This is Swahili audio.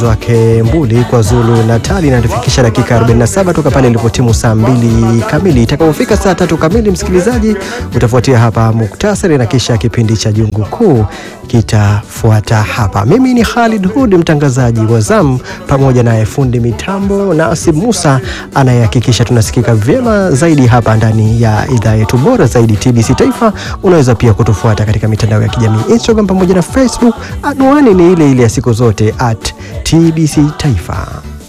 wake Mbuli kwa Zulu Natali inatufikisha dakika 47 toka pale ilipotimu saa mbili kamili. Itakapofika saa tatu kamili, msikilizaji, utafuatia hapa muktasari na kisha kipindi cha Jungu Kuu kitafuata hapa. Mimi ni Khalid Hud, mtangazaji wa zamu, pamoja naye fundi mitambo Nasib Musa anayehakikisha tunasikika vyema zaidi hapa ndani ya idhaa yetu bora zaidi TBC Taifa. Unaweza pia kutufuata katika mitandao ya kijamii Instagram pamoja na Facebook. Anwani ni ile ile ya siku zote at TBC Taifa.